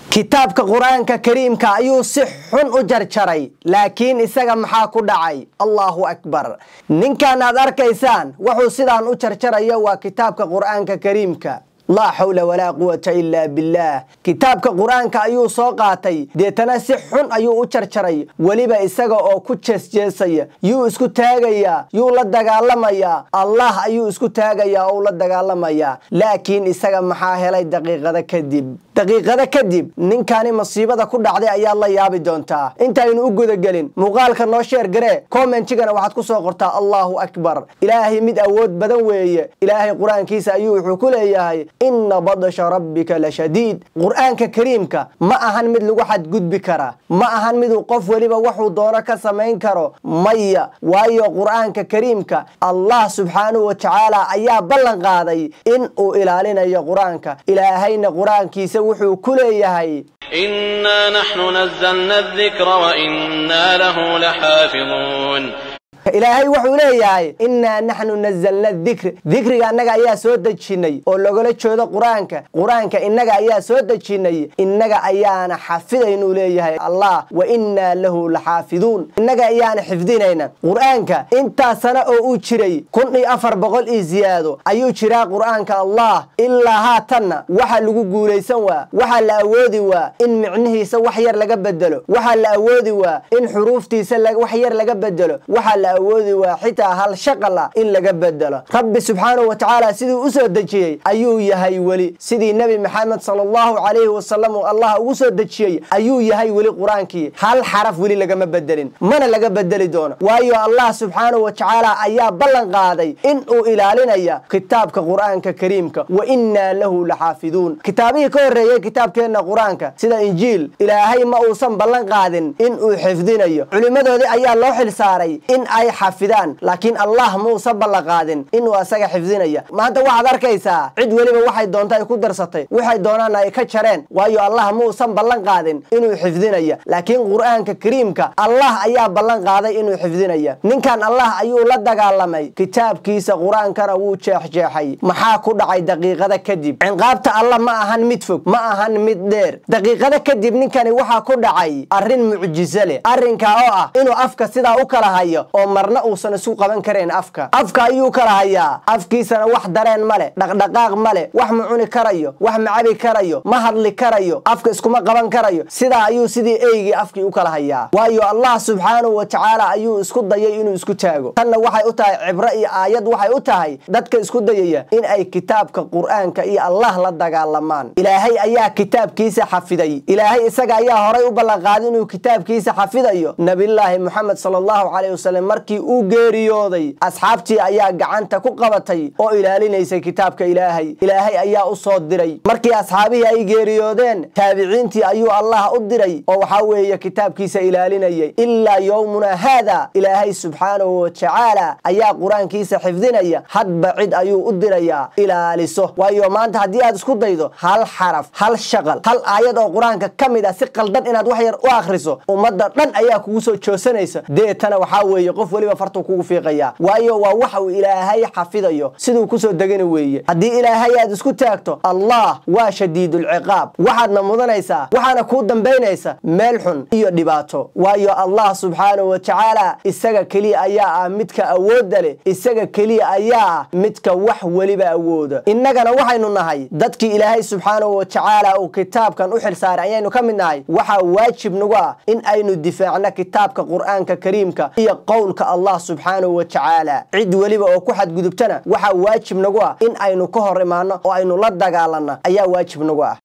kitaabka qur-aanka kariimka ayuu si xun u jarjaray laakiin isaga maxaa ku dhacay allahu akbar ninkan aad arkaysaan wuxuu sidaan u jarjarayo waa kitaabka qur-aanka kariimka laa xawla walaa quwata ilaa billaah kitaabka qur-aanka ayuu soo qaatay deetana si xun ayuu u jarjaray weliba isaga oo ku jeesjeesaya yuu isku taagayaa yuu la dagaalamayaa allah ayuu isku taagayaa oo la dagaalamayaa laakiin isaga maxaa helay daqiiqada kadib daqiiqada kadib ninkani masiibada ku dhacday ayaad la yaabi doontaa intaynu u gudagelin muuqaalka noo sheer garee commentigana waxaad ku soo qortaa allahu akbar ilaahay mid awood badan weeye ilaahay qur-aankiisa ayuu wuxuu ku leeyahay ina badasha rabbika la shadiid qur-aanka kariimka ma ahan mid lagu xadgudbi kara ma ahan miduu qof weliba wuxuu doono ka samayn karo maya waayo qur-aanka kariimka allah subxaanahu wa tacaala ayaa ballan qaaday in uu ilaalinayo qur-aanka ilaahayna qur-aankiisa wuxuu ku leeyahay إنا نحن نزلنا الذكر وإنا له لحافظون ilaahay wuxuu leeyahay innaa naxnu nazalna dikr dikriga annaga ayaa soo dejinnay oo lagala jeedo qur-aanka qur-aanka innaga ayaa soo dejinnay innaga ayaana xafidaynuu leeyahay allah wa innaa lahu laxaafiduun innaga ayaana xifdinayna qur-aanka intaa sano oo uu jiray kun iyo afar boqol iyo ziyaado ayuu jiraa qur-aanka allah ilaa haatanna waxa lagu guulaysan waa waxaa la awoodi waa in micnihiisa wax yar laga bedelo waxaa la awoodi waa in xuruuftiisa wax yar laga bedelo waxaa la awoodi waa xitaa hal shaqala in laga bedelo rabbi subxaanahu wa tacaala siduu u soo dejiyey ayuu yahay weli sidii nebi maxamed sala allahu calayhi wasalam uu allah ugu soo dejiyey ayuu yahay weli qur-aankii hal xaraf weli lagama bedelin mana laga bedeli doono waayo allah subxaanahu wa tacaala ayaa ballan qaaday in uu ilaalinaya kitaabka qur-aanka kariimka wa innaa lahu laxaafiduun kitaabihii ka horreeyey kitaabkeenna qur-aanka sida injiil ilaahay ma uusan ballan qaadin in uu xifdinayo culimmadoodii ayaa loo xil saaray in ay xafidaan laakiin allah muusa ballanqaadin inuu asaga xifdinaya maanta waxaad arkaysaa cid weliba waxay doonta ay ku darsatay waxay doonaana ay ka jareen waayo allah muusan ballan qaadin inuu xifdinaya laakiin qur-aanka kariimka allah ayaa ballan qaaday inuu xifdinaya ninkan allah ayuu la dagaalamay kitaabkiisa qur-aankana wuu jeexjeexay maxaa ku dhacay daqiiqada kadib cinqaabta allah ma ahan mid fog ma ahan mid dheer daqiiqada kadib ninkani waxaa ku dhacay arrin mucjiso leh arrinkaa oo ah inuu afka sidaa u kala hayo oo marna uusan isu qaban karayn afka afka ayuu kala hayaa afkiisana wax dareen ma leh dhaqdhaqaaq ma leh wax ma cuni karayo wax ma cabi karayo ma hadli karayo afka iskuma qaban karayo sidaa ayuu sidii eygii afkii u kala hayaa waayo allah subxaanahu wa tacaala ayuu isku dayay inuu isku taago tanna waxay u tahay cibro iyo aayad waxay u tahay dadka isku dayaya in ay kitaabka qur-aanka iyo allah la dagaalamaan ilaahay ayaa kitaabkiisa xafiday ilaahay isaga ayaa horay u ballanqaaday inuu kitaabkiisa xafidayo nabillaahi moxamed sala allahu caleyh wasalam markii uu geeriyooday asxaabtii ayaa gacanta ku qabatay oo ilaalinaysay kitaabka ilaahay ilaahay ayaa u soo diray markii asxaabihii ay geeriyoodeen taabiciintii ayuu allah u diray oo waxaa weeye kitaabkiisa ilaalinayay ilaa yowmuna haada ilaahay subxaanahu wa tacaala ayaa qur-aankiisa xifdinaya hadba cid ayuu u dirayaa ilaaliso waayo maanta haddii aad isku daydo hal xaraf hal shaqal hal aayad oo qur-aanka ka mid ah si qaldan inaad wax yar u akhriso ummadda dhan ayaa kugu soo joosanaysa deetana waxaa weeye qof weliba fartuu kugu fiiqaya waayo waa waxa uu ilaahay xafidayo siduu kusoo degani weeye haddii ilaahay aad isku taagto allah waa shadiidulciqaab waxaadna mudanaysaa waxaana kuu dambaynaysa meel xun iyo dhibaato waayo allah subxaanahu wa tacaala isaga keliya ayaa ah midka awoodda leh isaga keliya ayaa ah midka wax weliba awooda innagana waxaynu nahay dadkii ilaahay subxaanahu wa tacaala uu kitaabkan u xilsaaray ayaynu ka mid nahay waxaa waajib nagu ah in aynu difaacno kitaabka qur-aanka kariimka iyo qowlka allah subxaanahu wa tacaala cid weliba oo ku xadgudubtana waxaa waajib nagu ah in aynu ka hor imaanno oo aynu la dagaalanno ayaa waajib nagu ah